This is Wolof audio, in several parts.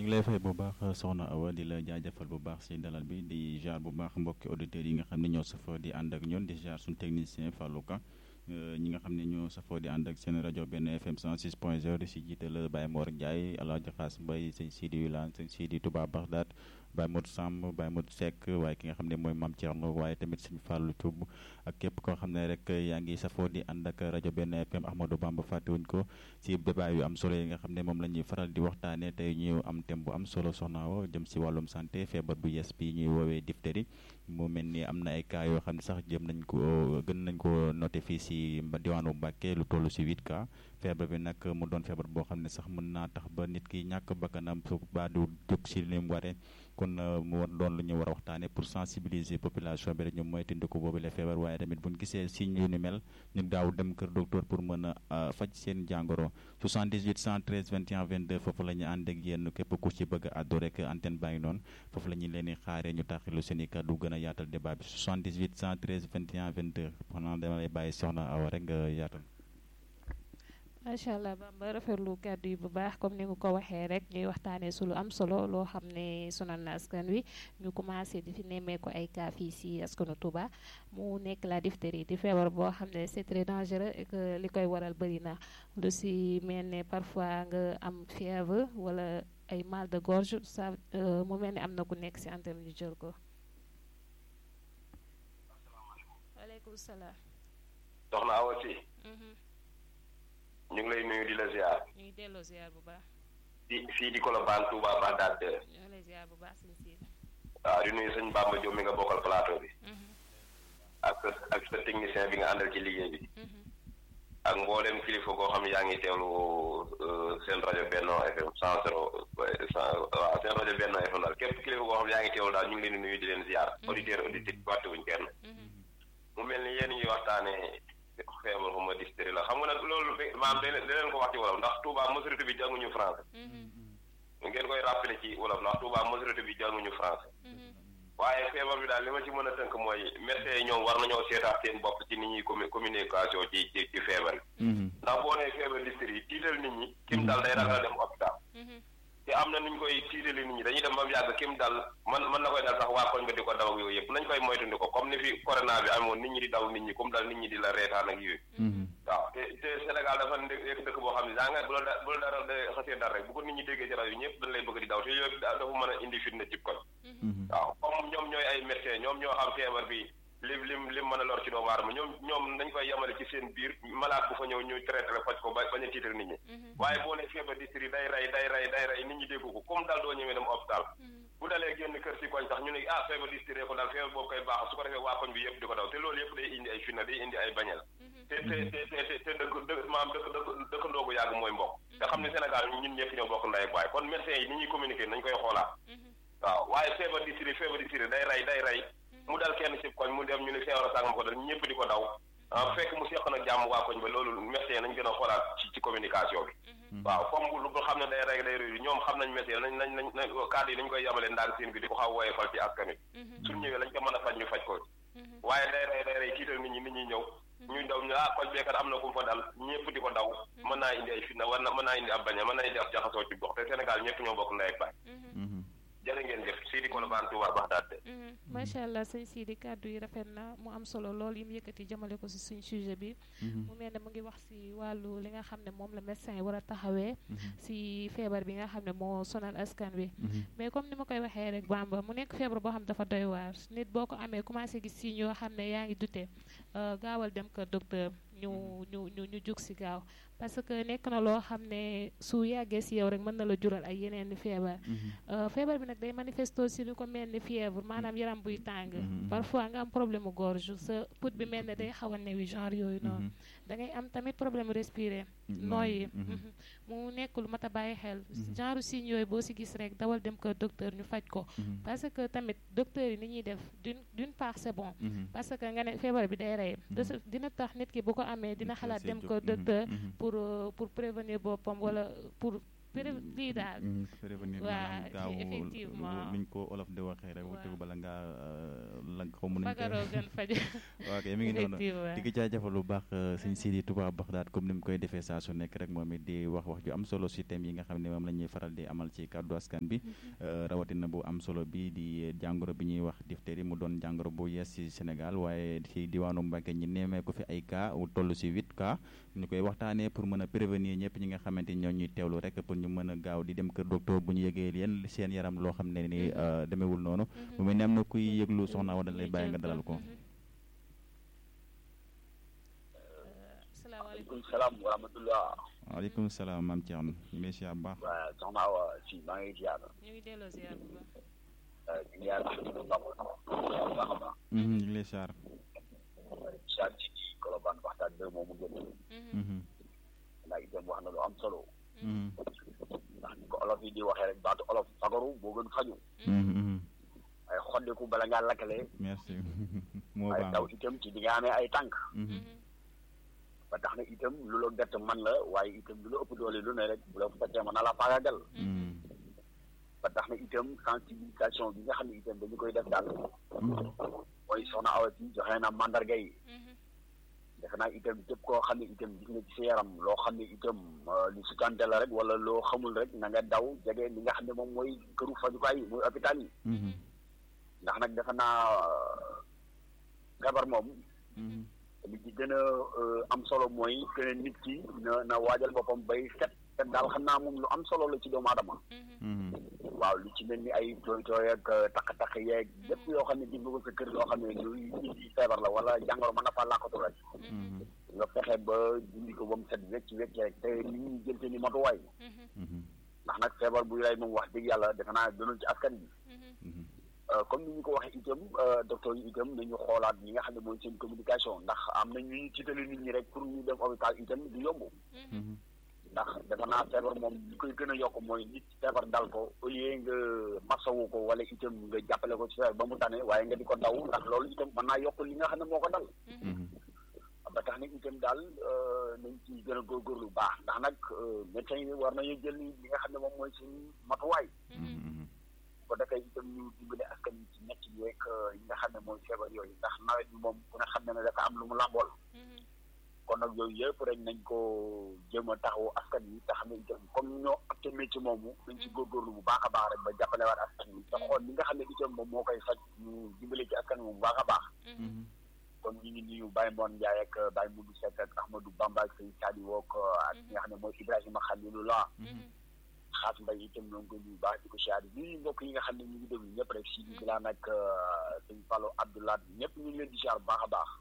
ñu ngi lay fay bu baax soxna Awa di la jaajëfal bu baax si dalal bi di jaar bu baax mbokki auditeurs yi nga xam ne ñoo safoo di ànd ak ñoon di jaar suñu technicien Fallou Ka ñi nga xam ne ñoo safoo di ànd ak seen rajo benn FM 106 point 0 di si jiital Baye Mor Ndiaye Alaaji Xaas Mbay sëñ Sidi Wilane sëñ Sidi Touba Bagdad Baye Modou Samb Baye Modou Seck waaye ki nga xam ne mooy Mame Thierno waaye tamit sëñ Fallou Thioub ak képp koo xam ne rek yaa ngi safoo di ànd ak rajo benn FM Ahmadou Bamba fàttewuñ ko si débat yu am solo yi nga xam ne moom la ñuy faral di waxtaanee tey ñu am thème bu am solo soxna Awa jëm si wàllum santé feebar bu yes bi ñuy woowee diphtérie mu mel ni am na ay cas yoo xam ne sax jëm nañ ko gën nañ ko noté fii si diwaanu Mbàkke lu toll si 8 cas feebar bi nag mu doon feebar boo xam ne sax mën naa tax ba nit ki ñàkk bakkanam su baa du jóg si li mu waree kon mu war doon lu ñu war a waxtaanee pour sensibiliser population bi rek ñu moytandiku boobu la feebar waaye tamit bu ñu gisee signe yu ni mel ñu gaaw dem kër docteur pour mën a faj seen jàngoro 78 113 21 22 foofu la ñu ànd ak yéen képp ku ci bëgg a àddu rek antenne baa ngi noonu foofu la ñu leen di xaaree ñu taxilu seen i kàddu gën a yaatal débat bi 78 113 21 22 xanaa dama lay bàyyi soxna Awa rek nga yaatal. macha allah Bamba rafetlu kàddu yi bu baax comme ni nga ko waxee rek ñuy waxtaanee su lu am solo loo xam ne sonal na askan wi ñu commencé di fi nemmeeku ay cas fii si askanu Touba mu nekk la diphtérie di feebar boo xam ne c'est très dangereux et que li koy waral bëri na lu si mel ne parfois nga am fièvre wala ay mal de gorge ça mu mel ne am na ku nekk si antenne ñu jël ko. waaleykum salaam. soxna Awa si. ñu ngi lay nuyu di la ziar. ñu ngi delloo ziar bu baax. di fii di Colobane Touba Bagdad. ñu ngi lay ziar bu baax sëñ Siid. waaw di nuyu sëñ Bamba Diop mi nga bokkal plateau bi. ak sa ak sa technicien bi nga àndal ci liggéey bi. ak mboolem kilifa koo xam ne yaa ngi teewlu seen rajo Benno FM cent zéro waaw seen rajo Benno FM daal képp kilifa koo xam ne yaa ngi teewlu daal ñu ngi leen di nuyu di leen ziar. auditeur auditrice fàttewuñ kenn. mu mel ni yéen ñuy waxtaanee. feebar xuma diphtérie la xam nga nag loolu maam da leen ko wax ci wolof ndax Touba majorité bi jànguñu français ngeen koy rappelé ci wolof ndax Touba majorité bi jànguñu français waaye feebar bi daal li ma ci mën a tënk mooy médecins yi ñoom war nañoo seetaat seen bopp ci nit ñuy communication ci ci ci feebar bi ndax boo nee feebar diphtérie tiital nit ñi kim dal day ragal dem hôpital te am na nuñ koy tiitali nit ñi dañuy dem ba mu yàgg kim dal man mën na koy dal sax waa koñ ba di ko daw ak yooyu yëpp nañ koy moytundi ko comme ni fi corona bi amoon nit ñi di daw nit ñi comme dal nit ñi di la reetaan ak yooyu waaw te te Sénégal dafa nekk dëkk boo xam ne daa nga bu la bu la dara de xasee dara rek bu ko nit ñi déggee ci rajo ñëpp dañ lay bëgg di daw te yooyu dafa mën a indi fitna ci koñ waaw comme ñoom ñooy ay médecins ñoom ñoo xam feebar bi lim lim lim mën a lor ci doomu aadama ñoom ñoom dañ koy yemale ci seen biir malade bu fa ñëw ñu traité la faj ko ba bañ a tiital nit ñi waaye boo ne feebar diphtérie day rey day rey day rey nit ñi dégg ko comme dal doo ñëwee dem hôpital bu dalee génn kër ci koñ sax ñu ne ah feebar diphtérie ko dal feebar boobu koy baax su ko defee waa koñ bi yëpp di ko daw te loolu yëpp day indi ay fitna day indi ay bañal te te te te te dëkk dëkk maam dëkk dëkk dëkkandoo gu yàgg mooy mbokk te xam ne Sénégal ñun ñëpp ñoo bokk ndey ak baay kon médecins yi ni ñuy communiquer nañ koy xoolaat waaw waaye feebar diphtérie feebar diphtérie day rey day rey mu dal kenn ci koñ mu dem ñu ne feebar sàngam ko dal ñëpp di ko daw ah fekk mu seq nag jàmm waa koñ ba loolu médecin nañ gën a xoolaat ci ci communication bi waaw comme lu xam ne day rey day réy ñoom xam nañ médecin nañ nañ nañ cadre yi nañ koy yemale ndaag seen bi di ko xaw wooye fal ci askan wi suñ ñëwee lañ ko mën a faj ñu faj ko waaye day rey day rey tiital nit ñi nit ñi ñëw ñuy daw ñu ah koñ beekat am na ku mu fa dal ñëpp di ko daw mën naa indi ay fitna war na mën naa indi ab baña mën naa indi ab jaxasoo ci gox te Sénégal ñëpp ñoo bokk ndey ak baay jërë ngeen jëf Sidi Kolobane Touba Baxdaad macha allah sëñ Sidi kàddu yi rafet na mu am solo lool yi mu yëkkati jëmale ko si suñ sujet bi mu mel ne mu ngi wax si wàllu li nga xam ne moom la médecin yi war a taxawee si feebar bi nga xam ne moo sonal askan wi mais comme ni ma koy waxee rek Bamba mu nekk feebar boo xam ne dafa doy waar nit boo ko amee commencé gis si ñoo xam ne yaa ngi dute gaawal dem kër docteur ñu ñu ñu ñu jug si gaaw parce que nekk na loo xam ne su yàggee si yow rek mën na la jural ay yeneen feebar feebar bi nag day manifesto si lu ko mel ni fièvre maanaam yaram buy tàng parfois nga am problème mu gorge sa put bi mel ne day xaw a newi genre yooyu noonu da ngay am tamit problème respirer nooyi mu nekk lu mat a bàyyi xel genre signe yooyu boo si gis rek dawal dem kër docteur ñu faj ko parce que tamit docteur yi ni ñuy def d'une d'une part c'est bon parce que nga ne feebar bi day rey dina tax nit ki bu ko amee dina xalaat dem kër docteur pour pour prévenir boppam wala pour pré lii daal prévenir waa maanaam gaaw effectivement nuñ ko olof di waxee rek waaw. tegu bala ngaa la xaw ma nuñ fagaroo gën faju waaw kay mi ngi noonu effectivement di ko jaajëfal bu baax sëñ Sidi Touba Baxdaat comme ni mu koy defee saa su nekk rek moom it di wax wax ju am solo si thème yi nga xam ne moom la ñuy faral di amal ci kàddu askan bi euh, rawatina bu am solo bi di jàngoro bi ñuy wax diphtérie mu doon jàngoro bu yees ci Sénégal waaye ci diwaanu Mbacké ñi neemee ko fi ay cas wu toll si huit cas ñu koy waxtaanee pour mën a prévenir ñëpp ñi nga xamante ni ñoo ñuy teewlu rek pour ñu mën a gaaw di dem kër docteur bu ñu yëgee leen seen yaram loo xam ne ni euh, demewul noonu bu mel ne am na kuy yëglu soxna wa dañ lay bàyyi nga dalal ko salaamaaleykum maaleykum salaam wa rahmatullah waaleykum salaam maam Thierno ñu ngi lay siyaar bu baax waaw soxna Awa si maa ngi ziar ñu ngi delloo ziar bu baax di ziar Ahmadou Bamba baax a baax Mhm, ñu ngi lay siyaar ziar ci ci Colobane waxtaan bi moomu génn Mhm, ndax itam wax na lu am solo mhm, ndax ni ko olof yi di waxee rek baatu olof fagaru moo gën faju mhm, mhm. ay xoddiku bala ngaa lakkale merci moo ay baax taw itam ci di nga amee ay tànk Mhm, ba tax na itam lu la gett man la waaye itam lu la ëpp doole lu ne rek bu la fekkee mën na la faagagal mhm, ba tax na itam sensibilisation bi nga xam ne itam dañu koy def daal mhm. mooy soxna Awa si joxe na mandarga yi defe naa itam képp koo xam ne itam gis nga ci sa yaram loo xam ne itam euh, lu sutante la rek wala loo xamul rek na nga daw jege li nga xam ne moom mooy këru fajukaay yi muy hôpital yi Mhm, ndax nag defe naa euh, feebar moom mhm, li ci gën a euh, am solo mooy que ne nit ki na na waajal boppam bay set set daal xam naa moom lu am solo la ci doomu aadama mhm, waaw lu ci mel ni ay tooy tooy ak euh, takk-takk yeeg lépp yoo xam ne gis nga ko sa kër loo xam ne luy indi feebar la wala jàngoro mën na faa làqatu rek mhm, nga fexe ba dindi ko ba mu set wecc wecc rek te nit ñi jël seen i matuwaay mhm, ndax nag feebar buy rey moom wax dëgg yàlla defe naa gënul ci askan bi mhm. Euh, comme ni ñu ko waxee itam euh, docteur yi itam nañu xoolaat ñi nga xam ne mooy seen communication ndax am na ñuy tiitale nit ñi rek pour ñu dem hôpital itam du yomb Mhm, ndax defe naa feebar moom li koy gën a yokk mooy nit feebar dal ko au lieu nga masawu ko wala itam nga jàppale ko ci feebar ba mu tane waaye nga di ko daw ndax loolu itam mën naa yokk li nga xam ne moo ko dal mhm, ba tax na itam daal euh, nañ ci gën a góorgóorlu bu baax ndax nag euh, médecin yi war nañu jël li nga xam ne moom mooy seen matuwaay mhm, ko defee itam ñu dimbale askan wi ci nekk yeeg yi nga xam ne mooy feebar yooyu ndax nawet bi moom ku ne xam ne ne dafa am lu mu làmbool kon nag yooyu yëpp rek nañ ko jéem a taxawu askan wi te xam ne itam comme ñoo acte métier moomu nañ ci góorgóorlu bu baax a baax rek ba jàppale waat askan wi te xool li nga xam ne itam moom moo koy faj ñu dimbale ci askan wi bu baax a baax mhm. kon ñu ngi nuyu Baye Mbon Ndiaye ak Baye Moudou Seck ak Ahmadou Bamba ak Sëñ Sadi Wok ak ki nga xam ne mooy Ibrahima Khalilullah xaas mbay itam ñoo ngi koy nuyu baax di ko siyaare nuyu mbokk yi nga xam ne ñu ngi déglu ñëpp rek si di bilaan ak sëñ Fallo Abdoulaye ñëpp ñu ngi leen di siyaar bu baax a baax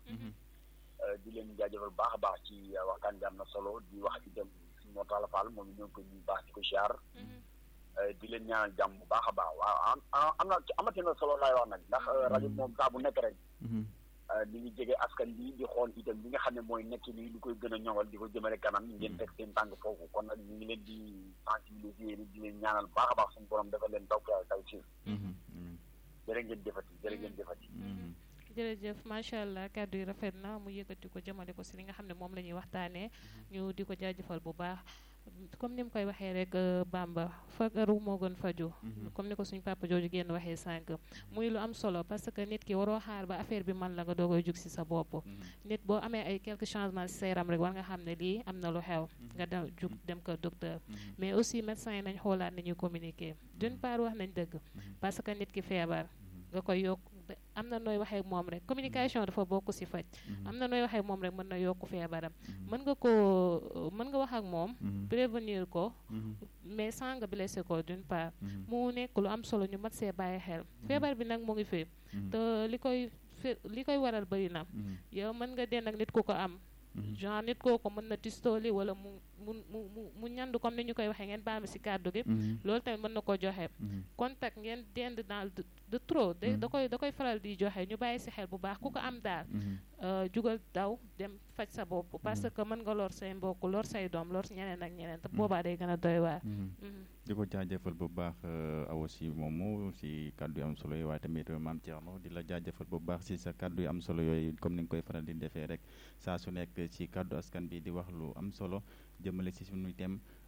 di leen jaajëfal bu baax a baax ci waxtaan bi am na solo di wax itam suñu Mortala Fall moom ñoo ngi koy nuyu baax di ko siyaar di leen ñaanal jàmm bu baax a baax waaw am na amati na solo laay wax nag ndax rajo moom saa bu nekk rek ni ngi jege askan bi di xool itam li nga xam ne mooy nekk nii lu koy gën a ñoŋal di ko jëmale kanam ngeen teg seen tànk foofu kon nag ñu ngi leen di sensibiliser di leen ñaanal baax a baax suñu borom dafa leen taw taw si jërë ngeen jëfati jërë ngeen jëfati jërëjëf macha allah kàddu yi rafet na mu yëkkati ko jëmale ko si li nga xam ne moom la ñuy waxtaanee ñu di ko jaajëfal bu baax comme ni mu koy waxee rek Bamba fagaru moo gën faju comme ni ko suñu papa jooju génn waxee sànq muy lu am solo parce que nit ki waroo xaar ba affaire bi man la nga doogoy jug si sa bopp nit boo amee ay quelques changements si sa yaram rek war nga xam ne lii am na lu xew nga dem jug dem ko docteur mais aussi médecins yi nañ xoolaat ni ñuy communiquer d'une part wax nañ dëgg parce que nit ki feebar nga koy yokk am na nooy waxee moom rek communication dafa bokk ci faj am na nooy waxee moom rek mën na yokk feebaram mën nga ko mën nga wax ak moom prévenir ko mais sans nga blessé ko d'une part mu nekk lu am solo ñu mat see bàyyi xel feebar bi nag mu ngi fi te li koy li koy waral bëri na yow mën nga den ak nit ku ko am genre nit kooku mën na tistooli wala mu mu mu mu ñandu comme ni ñu koy waxee ngeen baal ma ci kàddu gi loolu tamit mën na ko joxe contact ngeen dend dans de trop da koy da koy faral di joxe ñu bàyyi ci xel bu baax ku ko am daal jugal daw dem faj sa bopp parce que mën nga lor say mbokk lor say doom lor ñeneen ak ñeneen te boobaa day gën a doy waar di ko jaajëfal bu baax awa si moomu si kàddu yu am solo yi waaye tamit maam Thierno di la jaajëfal bu baax si sa kàddu yu am solo yooyu comme ni nga koy faral di defee rek saa su nekk ci kàddu askan bi di wax lu am solo jëmale si suñu thème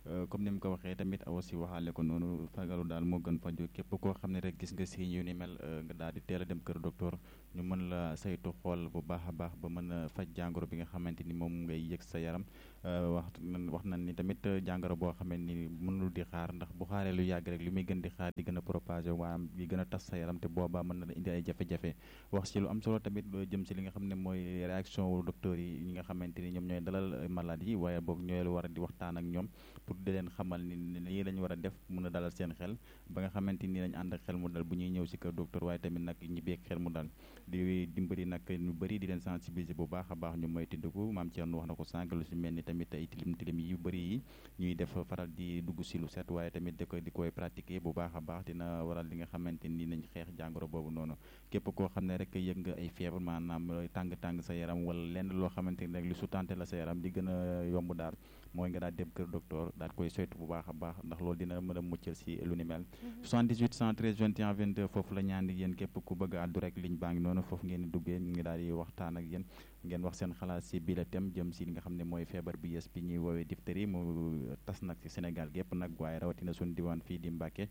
comme ni mu ko waxee tamit aussi waxaale ko noonu fagaru daal moo gën faju képp koo xam ne rek gis nga si yu ni mel nga daal di teel a dem kër docteur ñu mën la saytu xool bu baax a baax ba mën a faj jàngoro bi nga xamante ni moom ngay yëg sa yaram wax wax nañ ni tamit jàngoro boo xamante ni mënul di xaar ndax bu xaaree lu yàgg rek li muy gën di xaar di gën a propagé waa di gën a tas sa yaram te boobaa mën na la indi ay jafe-jafe wax ci lu am solo tamit jëm si li nga xam ne mooy réaction wu docteur yi ñi nga xamante ni ñoom ñooy dalal malade yi waaye boog ñooy war a di waxtaan ak ñoom pour di leen xamal ni lii lañ war a def mën a dalal seen xel ba nga xamante ni lañ ànd ak xel mu dal bu ñuy ñëw si kër docteur waaye tamit nag ñibbeeg xel mu dal di dimbali nag ñu bëri di leen sensibiliser bu baax a baax ñu moy tindiku maam Thierno wax na ko sànq lu si mel ni tamit ay tilim tilim yu bëri yi ñuy def faral di dugg si lu set waaye tamit di koy di koy pratiquer bu baax a baax dina waral li nga xamante ni nañ xeex jàngoro boobu noonu képp koo xam ne rek yëg nga ay feebar maanaam tàng-tàng sa yaram wala lenn loo xamante ni rek lu sutante la sa yaram di gën a yomb daal mooy nga daal dem kër docteur daal koy soytu bu baax a baax ndax loolu dina mën a muccal si lu ni mel 78 113 21 22 foofu la ñaan di yéen képp ku bëgg a àddu rek ligne baa ngi noonu foofu ngeen di duggee ñu ngi daal di waxtaan ak yéen ngeen wax seen xalaat si bi la thème jëm si li nga xam ne mooy feebar bi yes bi ñuy woowee diphtérie mu tas nag ci Sénégal gépp nag waaye rawatina suñu diwaan fii di Mbàkke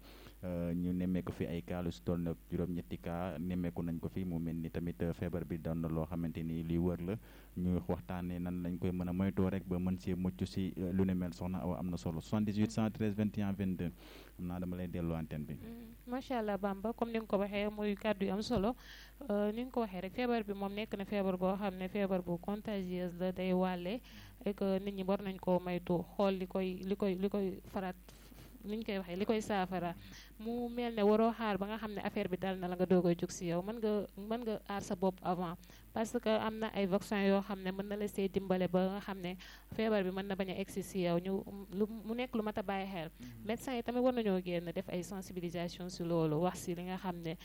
ñu nemmeeku fi ay cas lu si toll nag juróom-ñetti cas nemmeeku nañ ko fi mu mel ni tamit feebar bi doon na loo xamante ni luy wër la ñu waxtaanee nan lañ koy mën a moytoo rek ba mën see mucc si lu ne mel soxna Awa am na solo 78 113 21 22 xam naa dama lay delloo antenne bi. macha allah Bamba comme ni nga ko waxee muy kàddu yu am solo ni nga ko waxee rek feebar bi moom nekk na feebar boo xam ne feebar bu contagieuse la day wàlle et que nit ñi war nañ koo maytu xool li koy li koy li koy farat ni ñu koy waxee li koy saafara mu mel ne waroo xaar ba nga xam ne affaire bi dal na la nga doog a jóg si yow mën nga mën nga aar sa bopp avant parce que am na ay vaccin yoo xam ne mën na la see dimbale ba nga xam ne feebar bi mën na bañ a egsi si yow ñu lu mu nekk lu mat a bàyyi xel médecins yi tamit war nañoo génn def ay sensibilisation si loolu wax si li nga xam ne